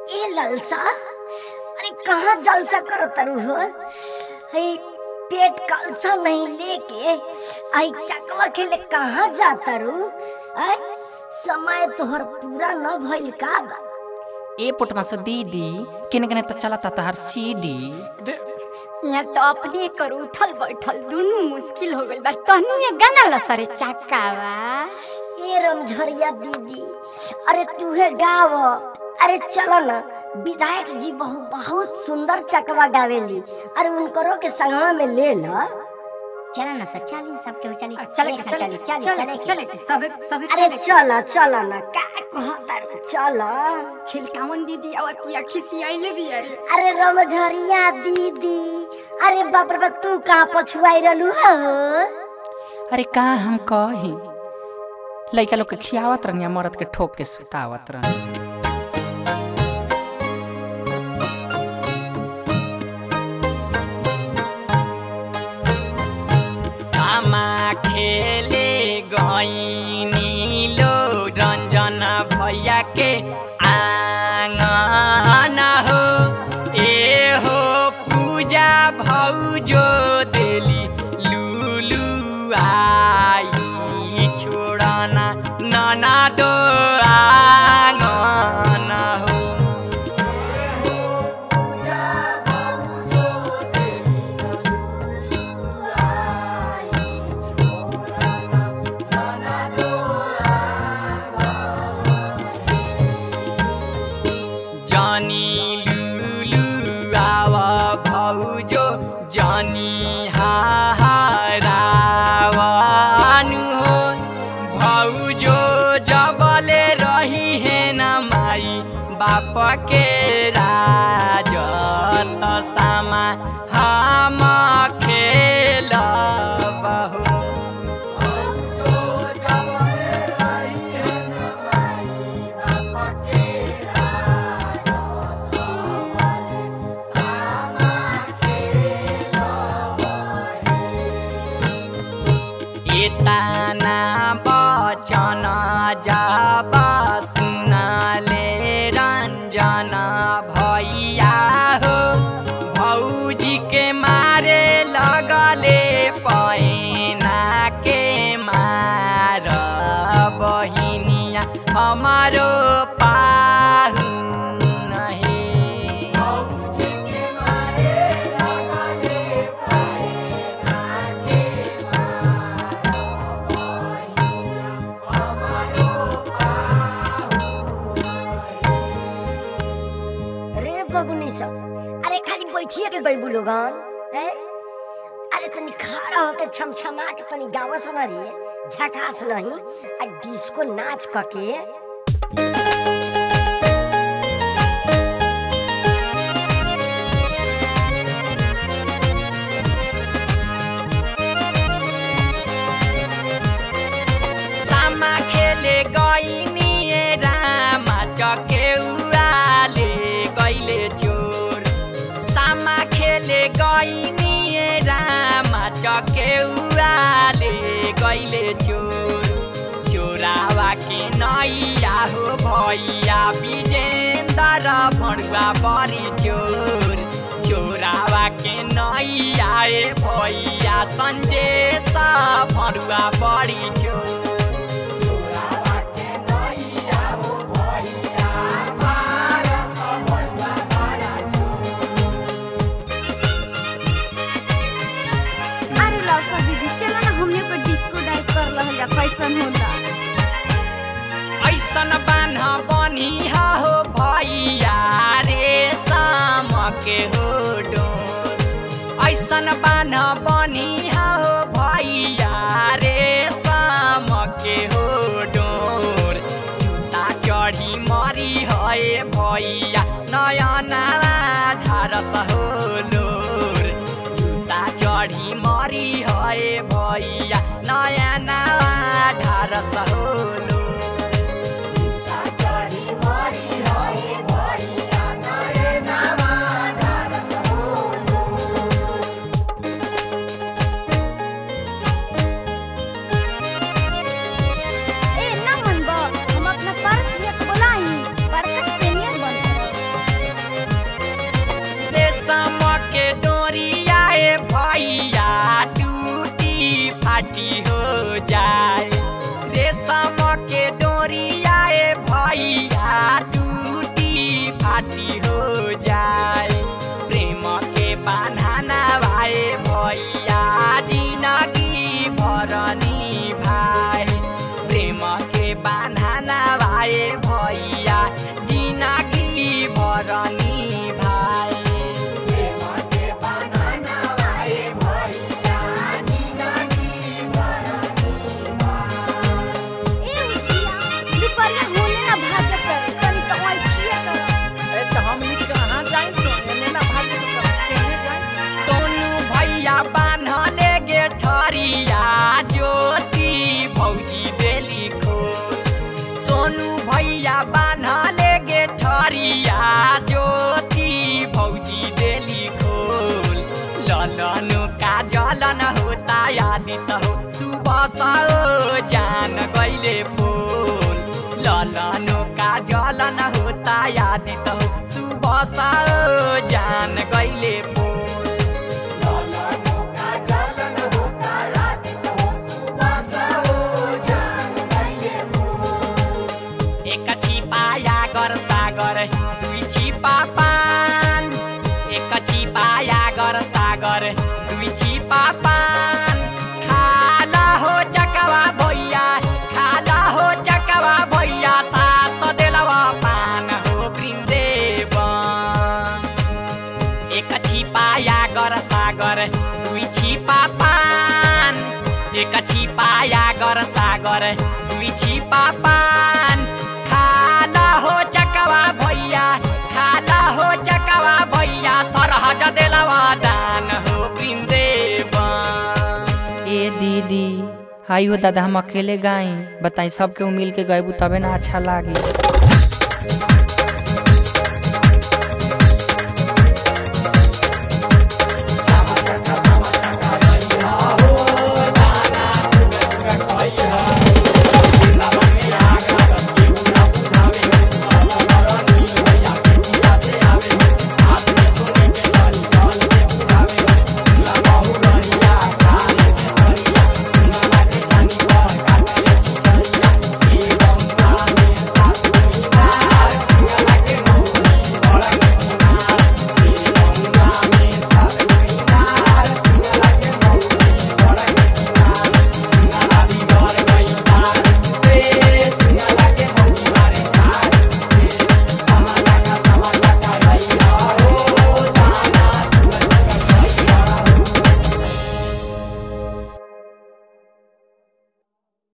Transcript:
ए ललसा अरे कहाँ जलसा करो तरु हो हे पेट कलसा नहीं लेके आई चकवा के ले कहाँ जाता रू आय समय तोहर पूरा न भइल का बा ए पुटमा से दीदी किने किने तो चलता तहर सीडी यहाँ तो अपने कर उठल बैठल दोनों मुश्किल हो गइल बा तहनी ये गाना ला सरे चक्कावा ए रमझरिया दीदी अरे तूहे गाव अरे चलो ना विधायक जी बहु बहुत सुंदर चकवा गावेली अरे उनकरो के संगवा में ले लो चला ना सर चल सबके हो चली चले एक के साथ चले चली चली चले चले के सबे सबे अरे चले के। चलो चलो ना का कहता रू, चलो छिलकावन दीदी आवती खिसी आइले भी अरे अरे रमझरिया दीदी अरे बाप रे बाप तू कहाँ पछुआई रहलू हो अरे का हम कही लइका लोग के खियावत रहनी मरद के ठोक के सुतावत रहनी सामा खेले गईनी लो रंजन भैया के आंगन हो ए हो पूजा भौजो देली लुलु आई छोड़ना नना दो आंगन हो जानी लुलु आवा भौजो जानी हाहारावानु हो भौजो जबले रही है न माई बाप के राज त सामा हम खेल बहु एतना बचन जाब सुनले रंजन भैया हो भौजी के मारे लगले पैना के मार बहिनिया हमारो पाहु नहे रे बबुनी सब अरे खाली बैठिए के गई लोगन हैं अरे तनी खड़ा होके छमछमा के तनी गावा सुना रे झकास नहीं आ डिस्को नाच कके सामा खेले गइनी रामा चकेउराले गइले चोर सामा खेले गइनी रामा चकेउराले गइले चोर चोरावा के नैया हो भैया विजेन्दर भणुआ बरी चोर चोरावा के नैया ए भैया सन्देश भणुआ बरी चोर अरे लौका दीदी चलो ना हमने को डिस्को डाइव कर लहल जा कैसन होला ऐसन बान्ह बनिहा हो भैया रे साम के हो डोर ऐसन बान्ह बनिहा हो भैया रे साम के हो डोर जुत्ता चढी मरी है भैया नयना ढारस हो लोर जुत्ता चढी मरी है भैया नयना ढारस हो लोर ए ना मन बा हम अपना पर्स लेके बोलाई पर्स सीनियर बन ए भैया जिनगी भरनी भाई ए उठिया दुपहरिया होने ना भागत तनी तो ओइठिए कर ए तो हम नी कहां जाई सोने ना भागे तो केने जाई सोनू भैया बान्हले गे ठरिया ज्योति भौजी बेली खो सोनू भैया बान्हले गे ठरिया ज्योति भौजी बेली खोल ललन का जलन होता यादित हो सुबह साओ जान गईले फूल ललन का जलन होता यादित हो सुबह साओ जान गईले फूल एक छिपाया गर सागर दुई छिपा पान एक छिपाया गर सागर दुई छिपा पान खाला हो चकवा भैया खाला हो चकवा भैया सास देलवा पान हो वृन्देवन एक छिपाया गर सागर दुई छिपा पान एक छिपाया गर सागर दुई छिपा पान खाला हो चकवा भैया खाला हो चकवा भैया सरहज देलवा दान हो वृन्देवन ए दीदी आई हो दादा हम अकेले गाई बताई सबके मिल के गएबू तबे ना अच्छा लागी